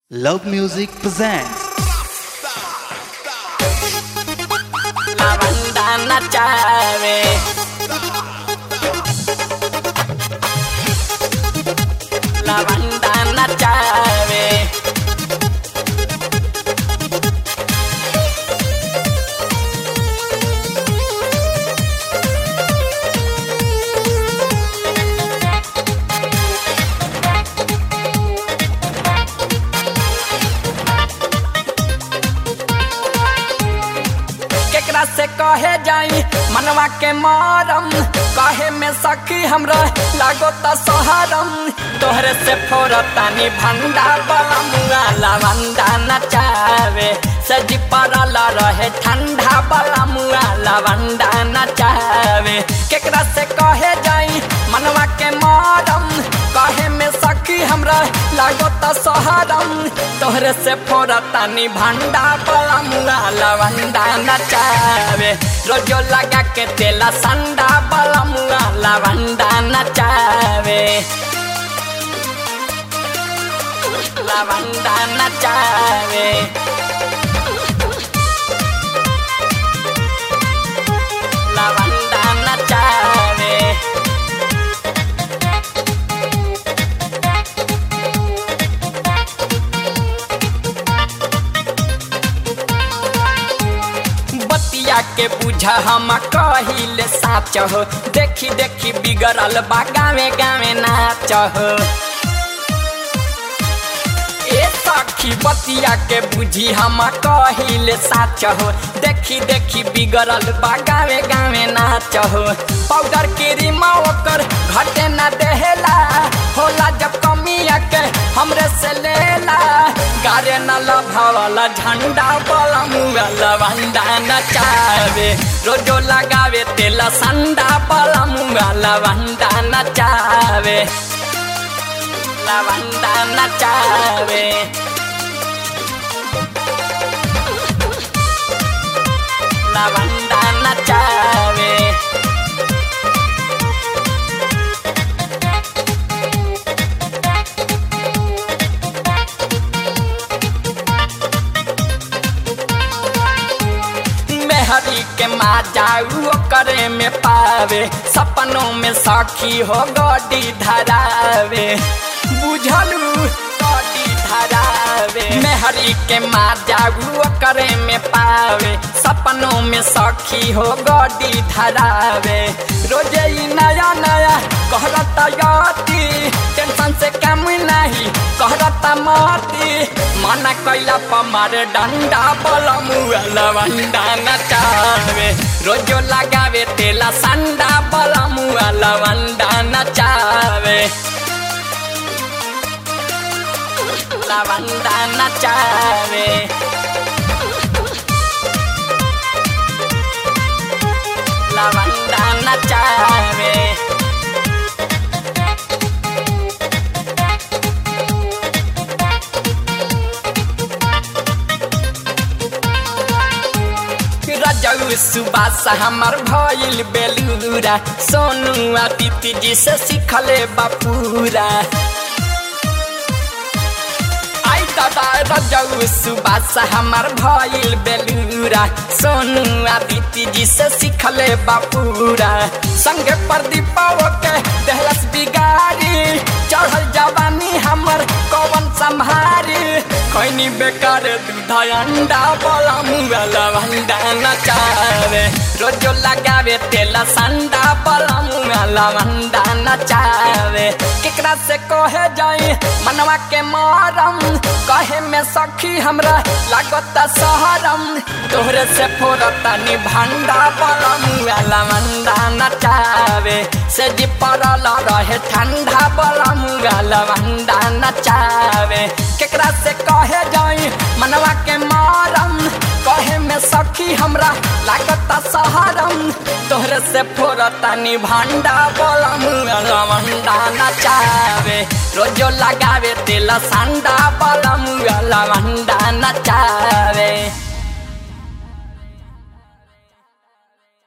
Love Music presents La banda Nachave. La banda Nachave. केकरा से कहे जाई मनवा के मारम कहे में सखी हमरा लागो त सहारम तोहरे से फोरतानी भंडा बला मुआ लवंदा नचावे सजी परला रहे ठंडा बला मुआ लवंदा नचावे केकरा से कहे जाई मनवा के मारम कहे में सखी हमरा लागो त सहारम तोहरे से फोरतानी भंडा बला मुआ लवंदा नचावे रोजो लगा के तेला संडा बला मुआ लवंदा नचावे लवंदा नचावे लवंदा नचावे बतिया के बुझा हम कहिले साच हो देखी देखी बिगड़ल बा गावे गावे नाच हो ए सखी बतिया के बुझी हम कहिले साच हो देखी देखी बिगड़ल बा गावे गावे नाच हो पाउडर क्रीम ओकर घटे न देहला होला जब कमिया के हमरे से लेला गारे न लभावला झंडा बला मुआ लवंडा नचावे रोजो लगावे तेला संडा बला मुआ लवंडा नचावे लवंडा नचावे लवंडा नचावे मेहरी के माजाऊ करे में पावे सपनों में सखी हो गडी धरावे बुझलू गडी धरावे मेहरी के माजाऊ करे में पावे सपनों में सखी हो गडी धरावे रोजे ही नया नया कहरता याती टेंशन से कम नहीं कहरता माती मना कैला पमार डंडा बोला मुआ लवंडा नचावे रोजो लगावे तेला संडा बोला मुआ लवंडा नचावे लवंडा नचावे लवंडा नचावे रजऊ सुबास हमर भइल बेलूरा सोनू आदित्य जी से सिखले बापूरा आई दादा रजऊ सुबास हमर भइल बेलूरा सोनू आदित्य जी से सिखले बापूरा संगे प्रदीप के देहलस बिगारी चढ़ल जवानी हमर कौन संभारी खैनी बेकार दूध अंडा बोला मुआ लवंडा नचावे रोजो लगावे तेला संडा बोला मुआ लवंडा नचावे केकरा से कहे जाई मनवा के मारम कहे में सखी हमरा लागत सहरम तोहरे से फोरता नि भंडा बोला मुआ लवंडा नचावे से जी परल रहे ठंडा बोला मुआ लवंडा नचावे केकरा से कहे जाई मनवा के मारम कहे में सखी हमरा लागत सहरम तोहरे से फोरता नि भंडा बोला मुआ लवंडा नचावे रोजो लगावे तेला संडा बोला मुआ लवंडा नचावे